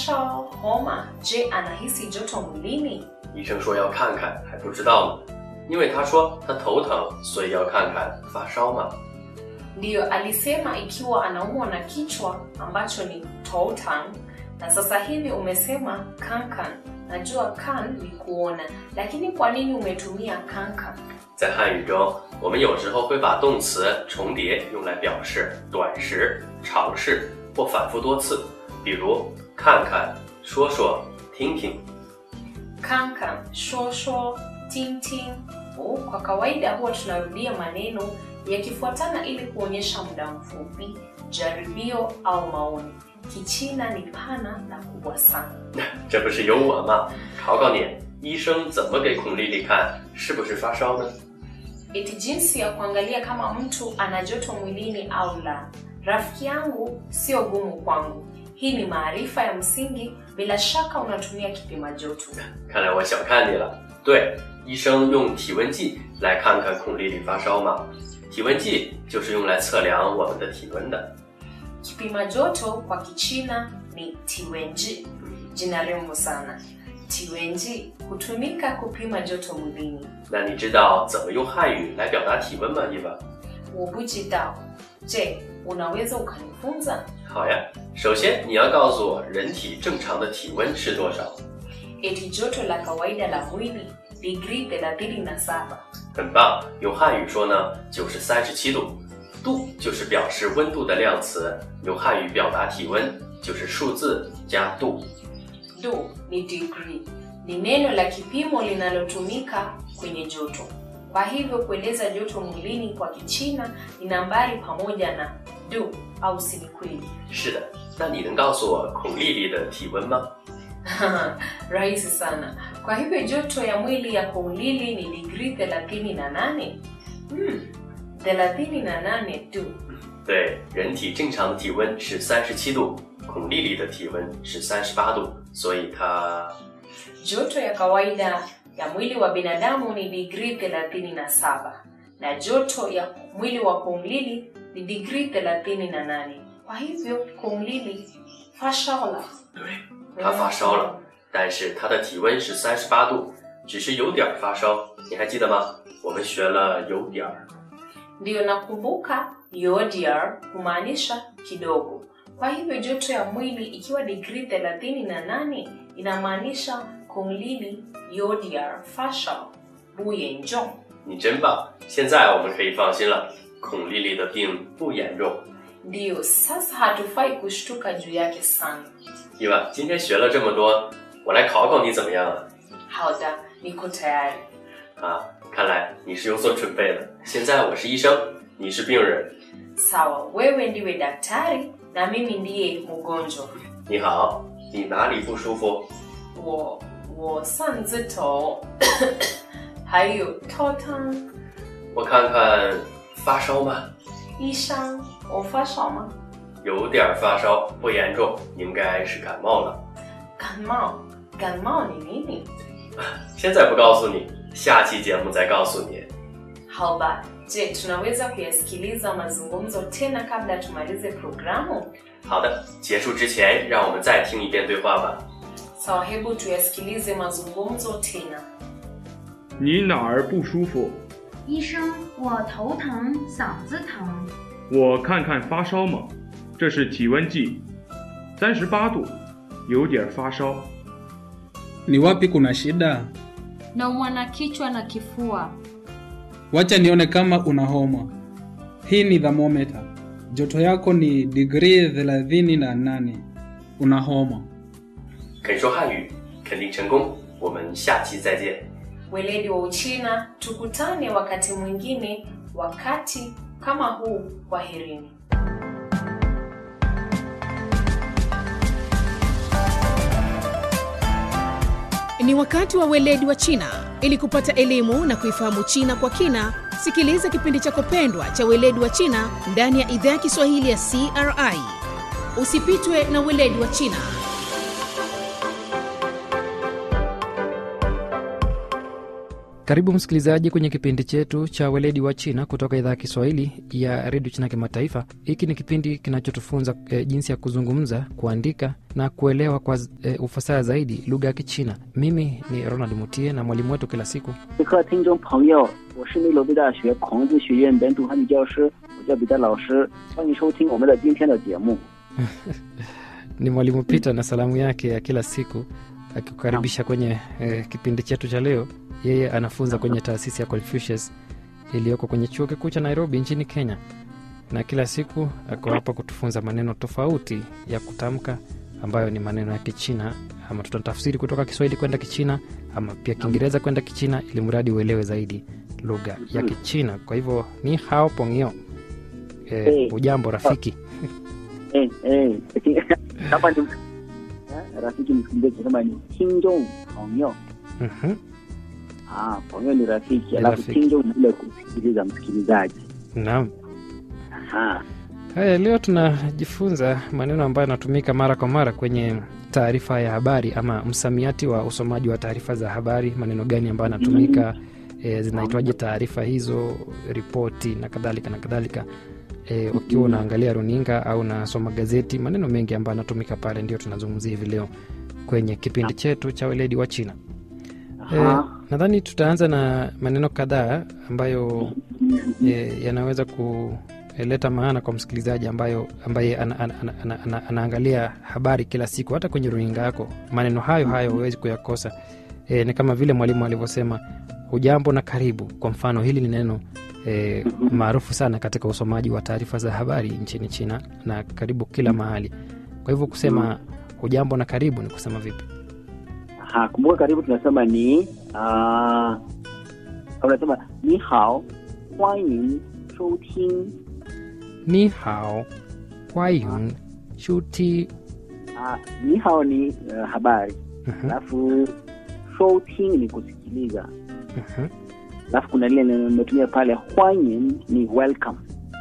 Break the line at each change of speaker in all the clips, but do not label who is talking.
烧homa je anahisi joto mwilini
医生说要看看，还不知道呢，因为他说他头疼，所以要看看发烧吗？
ndiyo alisema ikiwa anaumwa na kichwa ambacho ni toutang na sasa hivi umesema kankan najua kan ni kuona lakini kwa nini umetumia kankan
在汉语中，我们有时候会把动词重叠用来表示短时、尝试或反复多次，比如看看、说说、听听。
kankan shosho tintin oh, kwa kawaida huwa tunarudia maneno yakifuatana ili kuonyesha muda mfupi jaribio au maoni kichina ni pana na kubwa sana
这不是有我吗？考考你，医生怎么给孔丽丽看是不是发烧呢？
eti jinsi ya kuangalia kama mtu ana joto mwilini au la rafiki yangu sio gumu kwangu hii ni maarifa ya msingi bila shaka unatumia kipima joto
看来我小看你了。对，医生用体温计来看看孔丽丽发烧吗？体温计就是用来测量我们的体温的。
kipima joto kwa kichina ni tiwenji jina rembo sana tiwenji hutumika kupima joto mwilini
那你知道怎么用汉语来表达体温吗？伊娃？
wobujidao je unaweza ukanifunza
好呀，首先你要告诉我人体正常的体温是多少。
eti joto la kawaida la mwili digrii 37
很棒，用汉语说呢就是三十七度，度就是表示温度的量词，用汉语表达体温就是数字加度。
do ni degree ni neno la kipimo linalotumika kwenye joto kwa hivyo kueleza joto mwilini kwa kichina ni nambari pamoja na do au si ni kweli
是的，那你能告诉我孔丽丽的体温吗？
rahisi sana kwa hivyo joto ya mwili ya koulili ni digrii 38 hmm, 38 tu
对，人体正常的体温是三十七度，孔丽丽的体温是三十八度，所以她
joto ya kawaida ya mwili wa binadamu ni digrii 37 na joto ya mwili wa koulili ni digrii 38 kwa hivyo koulili fashaola
对，她发烧了，但是她的体温是三十八度，只是有点儿发烧，你还记得吗？我们学了有点儿。
ndiyo nakumbuka yodiar kumaanisha kidogo kwa hivyo joto ya mwili ikiwa digrii 38 inamaanisha konglili yodiar fasha buyenjong
你真棒！现在我们可以放心了，孔丽丽的病不严重。
ndiyo sasa hatufai kushtuka juu yake sana
伊娃，今天学了这么多，我来考考你怎么样啊？
hauda niko tayari
啊，看来你是有所准备的。现在我是医生，你是病人。
sawa wewe ndiwe daktari na mimi ndiye mgonjwa
你好，你哪里不舒服？
我我上次头还有头疼
我看看，发烧吗？
医生我发烧吗
有点儿发烧，不严重，应该是感冒了。
感冒感冒你nini
现在不告诉你，下期节目再告诉你。
hauba je tunaweza kuyasikiliza mazungumzo tena kabla tumalize programu
好的，结束之前，让我们再听一遍对话吧。
sawa hebu tuyasikilize mazungumzo tena
你哪儿不舒服？
医生，我头疼，嗓子疼。
我看看发烧吗？这是体温计，三十八度，有点发烧。
Ni wapi kuna shida?
naumwa na kichwa na kifua.
Wacha nione kama una homa. Hii ni thermometer. Joto yako ni digrii thelathini na nane. Una homa.
肯说汉语，肯定成功。我们下期再见。
weledi wa uchina tukutane wakati mwingine wakati kama huu kwaherini
Ni wakati wa weledi wa China. Ili kupata elimu na kuifahamu China kwa kina, sikiliza kipindi chako pendwa cha weledi wa China ndani ya idhaa ya Kiswahili ya CRI. Usipitwe na weledi wa China.
Karibu msikilizaji kwenye kipindi chetu cha weledi wa China kutoka idhaa ya Kiswahili ya redio China Kimataifa. Hiki ni kipindi kinachotufunza e, jinsi ya kuzungumza, kuandika na kuelewa kwa e, ufasaha zaidi lugha ya Kichina. Mimi ni Ronald Mutie na mwalimu wetu kila siku
各位听众朋友，我是内罗毕大学孔子学院本土汉语教师，我叫彼得老师，欢迎收听我们的今天的节目。
ni mwalimu Peter na salamu yake ya kila siku akikukaribisha kwenye e, kipindi chetu cha leo. Yeye anafunza kwenye taasisi ya Confucius iliyoko kwenye chuo kikuu cha Nairobi nchini Kenya, na kila siku ako hapa kutufunza maneno tofauti ya kutamka ambayo ni maneno ya Kichina, ama tutatafsiri kutoka Kiswahili kwenda Kichina ama pia Kiingereza kwenda Kichina, ili mradi uelewe zaidi lugha ya Kichina. Kwa hivyo ni hao pongio. E,
Eh.
ujambo rafiki.
Eh, eh, kama ni eh, rafiki msikilizaji, tunasema ni 听众朋友
Mhm.
ah, 朋友 ni rafiki,
Ni
alafu
rafiki.
听众ni ile kusikiliza msikilizaji.
Naam.
Aha.
Haya, leo tunajifunza maneno ambayo yanatumika mara kwa mara kwenye taarifa ya habari ama msamiati wa usomaji wa taarifa za habari. Maneno gani ambayo yanatumika, e, zinaitwaje taarifa hizo, ripoti na kadhalika na kadhalika. E, ukiwa unaangalia runinga au unasoma gazeti, maneno mengi ambayo yanatumika pale ndio tunazungumzia hivi leo kwenye kipindi chetu cha weledi wa China. E,
Aha.
nadhani tutaanza na maneno kadhaa ambayo e, yanaweza kuleta maana kwa msikilizaji ambayo ambaye ana, ana, ana, ana, ana, anaangalia habari kila siku hata kwenye runinga yako. Maneno hayo hayo huwezi kuyakosa. E, ni kama vile mwalimu alivyosema hujambo na karibu. Kwa mfano hili ni neno e, maarufu sana katika usomaji wa taarifa za habari nchini China na karibu kila mahali. Kwa hivyo kusema hujambo na karibu ni kusema vipi?
Aha, kumbuka karibu tunasema ni ah, unasema ni hao 欢迎收听
ni hao hwayun shuti
ah, ni hao ni uh, habari
Mhm,
alafu 收听 ni kusikiliza
mhm.
alafu kuna lile neno nimetumia pale 欢迎 ni welcome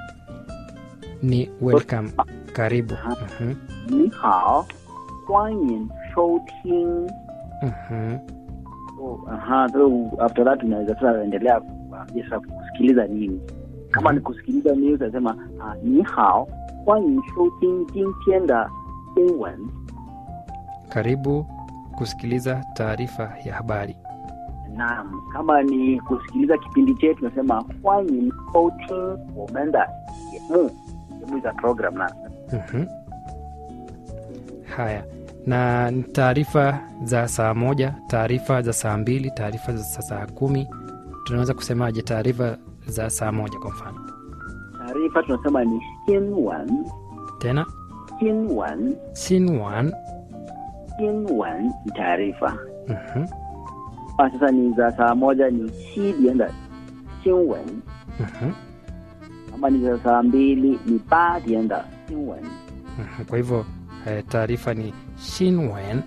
ni welcome karibu Mhm,
你好，欢迎收听。
mhm.
So, aha, so after that unaweza sasa endelea kuambia sasa kusikiliza nini. Kama ni kusikiliza news utasema ah, 你好，欢迎收听今天的新闻。
karibu kusikiliza taarifa ya habari
Naam, kama ni kusikiliza kipindi chetu tunasema 欢迎收听我们的节目，节目za program na
Mhm. haya na ni taarifa za saa moja taarifa za saa mbili taarifa za saa- saa kumi tunaweza kusemaje taarifa za saa moja kwa mfano
taarifa tunasema ni 新闻，
tena
新闻，
sinwan
新闻 ni taarifa.
Mhm,
Ah, sasa ni za saa moja ni 七点的新闻。
mhm,
kama ni za saa mbili ni 八点的新闻。
mhm. kwa hivyo eh, taarifa ni shinwen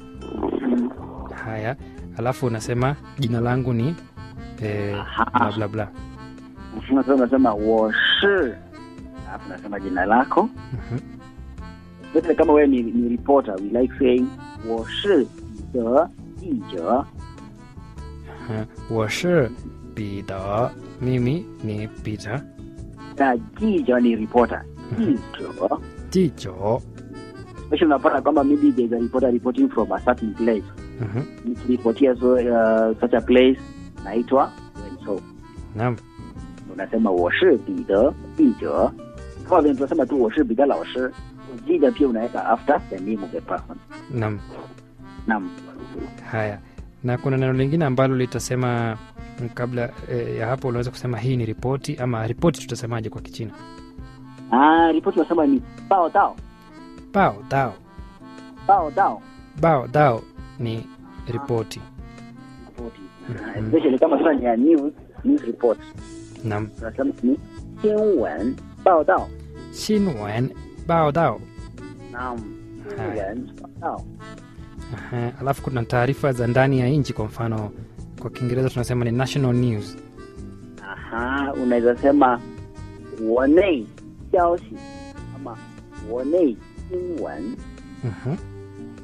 haya alafu unasema jina langu ni eh, bla bla bla
Sasa unasema 我是，alafu unasema jina lako.
Mhm,
Sasa kama wewe ni, ni reporter, we like saying 我是彼得记者。
mhm. 我是彼得 mimi ni peter
那记者ni reporter, 记者。
jijo
Especially unapata kwamba maybe there's a reporter reporting from a certain place.
Mhm,
Nikiripotia so, uh, such a place naitwa and so
naam
unasema 我是彼得记者。kama vile tunasema tu 我是彼得老师，记者pia unaweka after the name of the person.
naam
Naam.
haya na kuna neno lingine ambalo litasema mm, kabla eh, ya hapo unaweza kusema hii ni ripoti ama ripoti tutasemaje kwa kichina
Ah, ripoti tunasema ni 报道，
bao dao
报道
bao dao ni ripoti
ripoti.
Mhm.
Ah, Especially kama sasa ni ya news, news report.
nam
Tunasema ni 新闻报道。
shinwen bao dao
Naam.
Haya.
新闻报道。
Aha, alafu kuna taarifa za ndani ya nchi kwa mfano kwa kiingereza tunasema ni national news
Aha, unaweza sema 国内消息ama 国内新闻。
Mhm,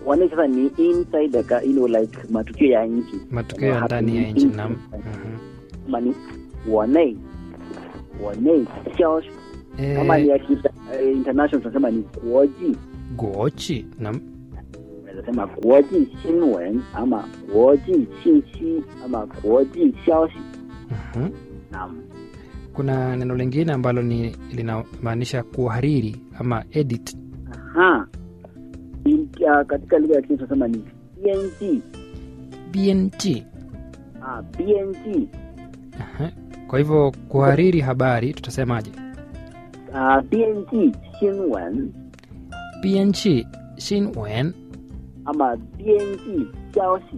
wanei sasa ni inside the ka- you know, like matukio ya nchi
matukio ya ndani ya nchi nam Mhm.
kama ni wanei wanei xiaoshi kama ni
Eh,
ya kita, eh, international tunasema ni kuoji
gochi nam
unaweza sema kuoji xinwen ama kuoji xinxi ama kuoji xiaoshi
Mhm.
naam
kuna neno lingine ambalo ni linamaanisha kuhariri ama edit
Aha. In, uh, katika lugha ya Kiswahili tunasema ni BNG.
bnt
Ah, BNG.
Aha. kwa hivyo kuhariri habari tutasemaje
Ah, BNG 新闻
bnch shinwen
ama BNG 消息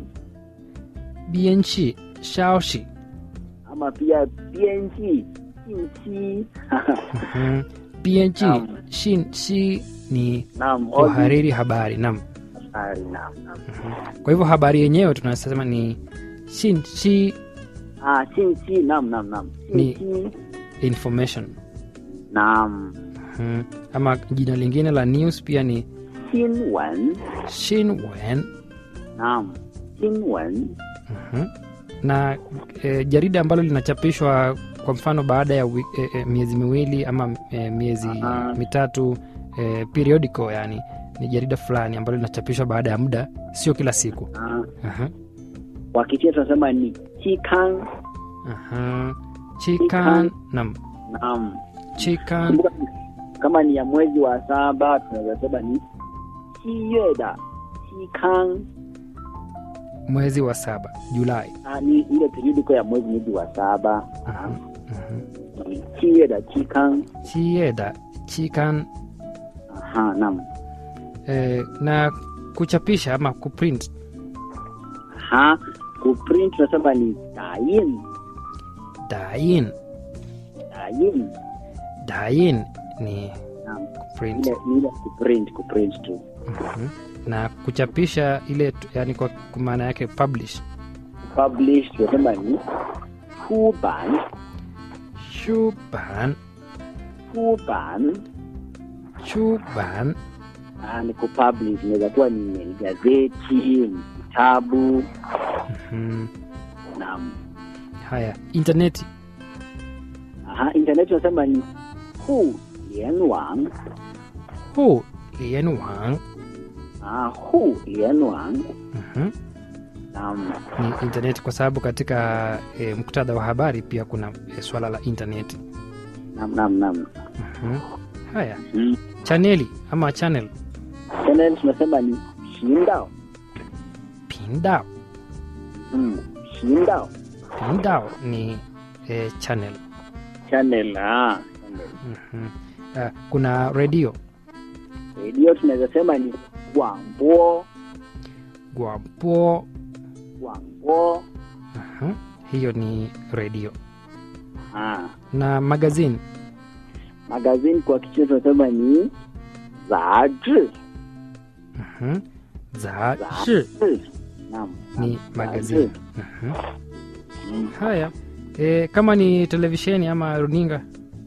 bnch shaoshi
ama pia BNG 信息。
Mhm. bnch
Naam.
shin shi ni
Naam,
kuhariri habari nam
habari naam. naam.
kwa hivyo habari yenyewe tunasema ni shin shi
Ah, 信息 naam naam naam.
Ni-
信息
information
naam.
Mhm. ama jina lingine la news pia ni
新闻
shinwen
naam. 新闻
Mhm. na e, jarida ambalo linachapishwa kwa mfano baada ya wi, e, e, miezi miwili ama e, miezi
Aha.
mitatu e, periodical yani ni jarida fulani ambalo linachapishwa baada ya muda sio kila siku
ah,
Aha.
kwa Kichina tunasema ni 期刊
Aha. chikan nam
naam.
chikan
Kumbuka, kama ni ya mwezi wa saba tunaweza sema ni 七月的期刊
mwezi wa saba julai
ah, ni ile periodiko ya mwezi mwezi wa saba
Aha. Mhm.
ni 七月的期刊
chieda chikan
aha naam
e, na kuchapisha ama kuprint
aha kuprint tunasema ni 打印
dain
打印
dain ni
naam
kuprint
ile ni ile kuprint kuprint tu
Mhm. na kuchapisha ile tu- yani kwa kwa maana yake publish
publish tunasema ni 出版
shuban
出版
shuban
ah, ni kupublish inaweza kuwa ni gazeti ni kitabu
Mhm.
naam
haya intaneti
aha internet tunasema ni 互联网
hu lianwang
ah 互联网
Mhm.
naam
ni intaneti kwa sababu katika e, muktadha wa habari pia kuna e, swala la intaneti
naam naam naam
Mhm. haya
mm.
chaneli ama channel
channel tunasema ni 频道
pindao
mm. 频道
pindao ni e, channel
channel ah channel
Mhm. Ah, kuna redio
radio tunaweza sema ni 广播
gwapo
广播
Aha. hiyo ni redio
ah
na magazine
magazine kwa kichina tunasema ni 杂志
Mhm. za shi
是 naam
ni
naam,
magazine
杂志
Mhm.
Mm.
haya e, kama ni televisheni ama runinga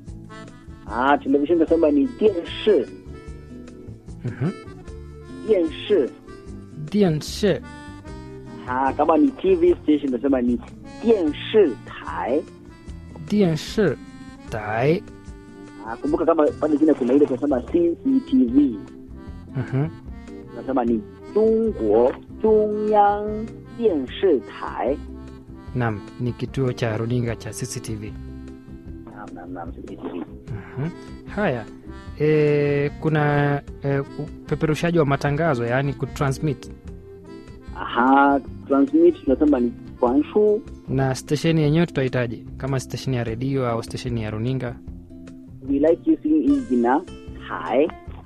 ah television tunasema ni 电视
Mhm.
电视
dianshe
ah kama ni tv station tunasema ni 电视台
dianshe dai
ah kumbuka kama pale chini kuna ile tunasema cctv
Mhm.
tunasema ni 中国中央电视台
nam ni kituo cha runinga cha cctv
naam naam naam cctv
Mhm. haya e, kuna e, upeperushaji wa matangazo yaani kutransmit
aha transmit tunasema ni 传输
na stesheni yenyewe tutahitaji kama stesheni ya redio au stesheni ya runinga
we like using hii jina 台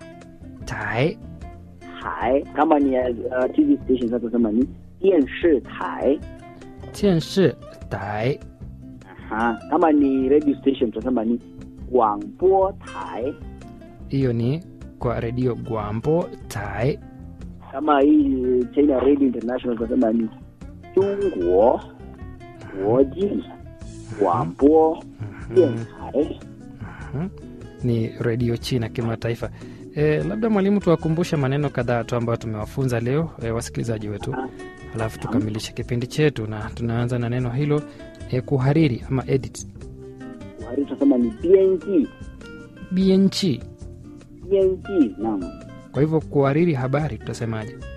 tai
台kama ni ya uh, tv station sasa tunasema ni 电视台
tianshi tai
aha kama ni radio station tunasema ni 广播台
hiyo ni kwa redio gwambo tai
kama hii china radio international tunasema ni 中国国际广播电台
Mhm. ni redio china kimataifa E, labda mwalimu tuwakumbushe maneno kadhaa tu ambayo tumewafunza leo e, wasikilizaji wetu, alafu tukamilishe kipindi chetu, na tunaanza na neno hilo e, kuhariri ama edit.
Kuhariri tunasema ni bianji
BNG.
bianji. Naam,
Kwa hivyo kuhariri habari tutasemaje?